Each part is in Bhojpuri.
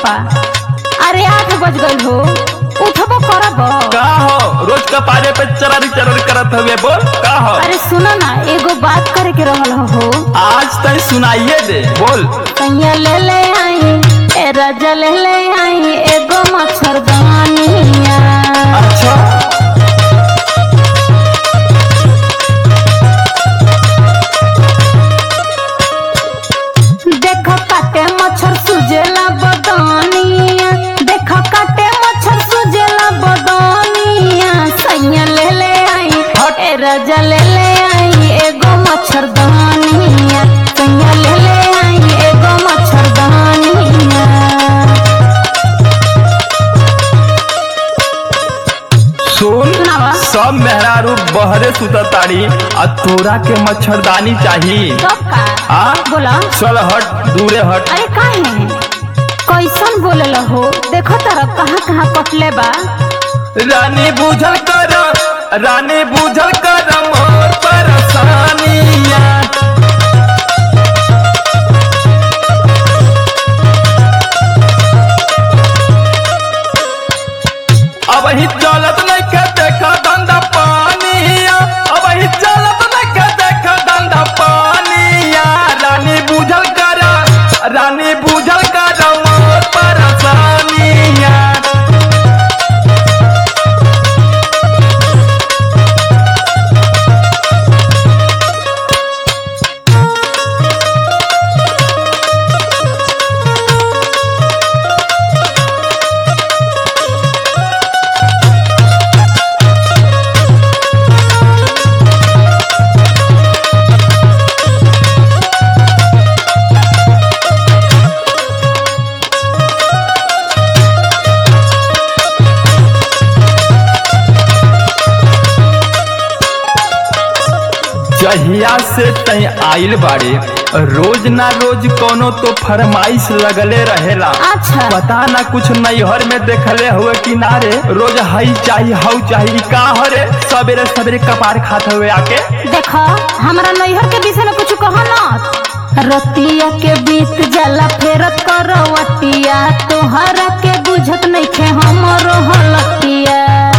पापा अरे आठ बज गई हो उठबो करब का हो रोज कपारे पे चरर चरर करत हवे बोल का हो अरे सुनो ना एगो बात करे के रहल हो आज तय सुनाइए दे बोल कहिया ले ले आई ए राजा ले ले आई एगो मच्छरदानिया अच्छा देख काटे मच्छर सुजेला बदानिया देख काटे मच्छर सुजेला बदानिया सैया ले ले आई हट। ए राजा ले ले आई एगो मच्छरदानिया सैया ले ले आई एगो मच्छरदानिया सुन सुनावा। सब मेहरारू बहरे सुतताड़ी आ तोरा के मच्छरदानी चाहिए तब का आ बोला चल हट दूरे हट अरे काहे कैसन बोलल हो देखो तरफ कहाँ कहाँ कटले बा रानी बुझल कर रानी बुझल कर मोर परेशानिया अब ही चलत नहीं के देखा धंधा पानिया अब ही चलत नहीं के देखा धंधा पानिया रानी बुझल कर रानी बुझल कर मोर परेशानिया जहिया से तय आइल बाड़े रोज ना रोज कोनो तो फरमाइश लगले रहेला अच्छा पता ना कुछ नैहर में देखले हुए किनारे रोज हई चाही हऊ चाही का हरे सवेरे सवेरे कपार खात हुए आके देखो हमरा नैहर के विषय में कुछ कहो ना रतिया के बीत जाला फेरत करवटिया तोहरा के बुझत नहीं खे हमरो हलतिया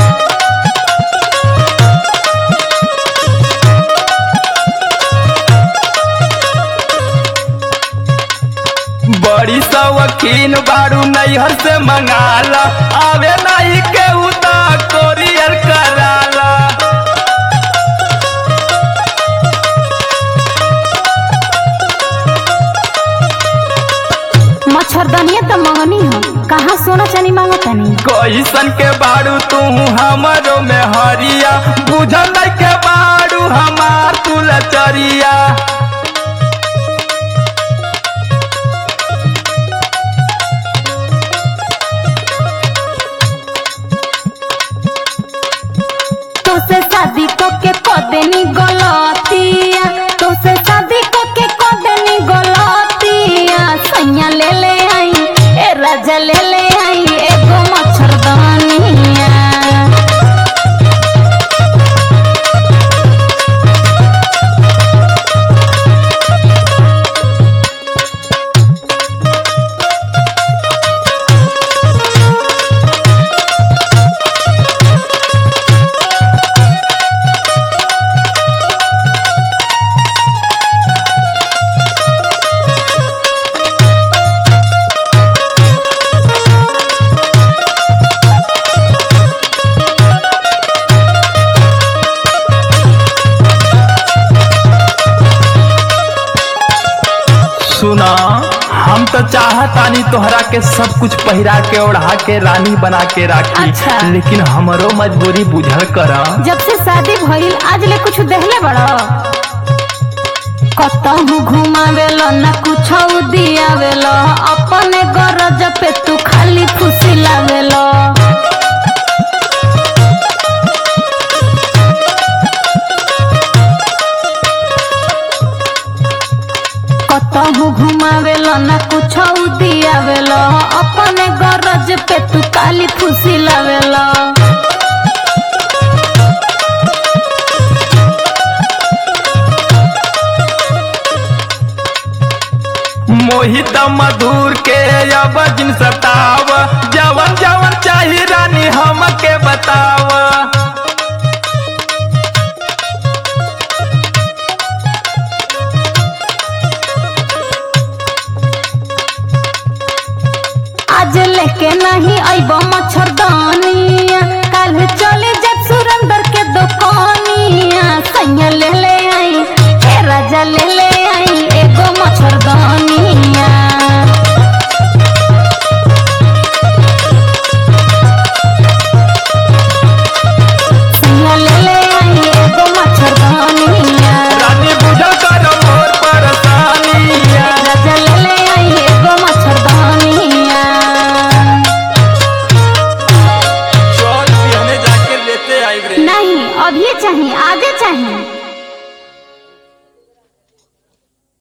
बड़ी सवकीन बारू नैहर से मंगाला आवे नहीं के उता कोरियर कराला मच्छरदानिया तो मंगनी हो कहाँ सोना चानी मांगतनी कैसन के बारू तू हमरो में हरिया बुझल नहीं के बारू हमार तू लचरिया तोसे शादी को के कदेनी गलतिया तोसे शादी को के कदेनी गलतिया सैया ले ले आई ए राजा ले ले आई एगो मच्छरदानिया सुना हम तो चाहतानी तोहरा के सब कुछ पहिरा के ओढ़ा के रानी बना के राखी अच्छा। लेकिन हमरो मजबूरी बुझल कर जब से शादी भइल आज ले कुछ देहले बड़ा कतहु घुमावेलो ना कुछ दियावेलो अपने गरज पे तू खाली खुशी लावेलो कतहु घुमावेलो ना कुछ दियावेलो अपने गरज पे तू खाली खुशी लावेलो मोहित मधुर के अब जिन सताव जवन जवन चाही रानी हमके बताव आज लेके नहीं अइब मच्छरदानिया कल चले जब सुरेंद्र के दुकानिया सैया ले ले आई ए राजा ले ले आई एगो मच्छरदानिया सैया ले ले आई एगो मच्छरदानिया रानी बुझल कर मोर परेशानिया राजा ले ले आई एगो मच्छरदानिया चल बिहने जाके लेते आई रे नहीं अभी चाहिए आज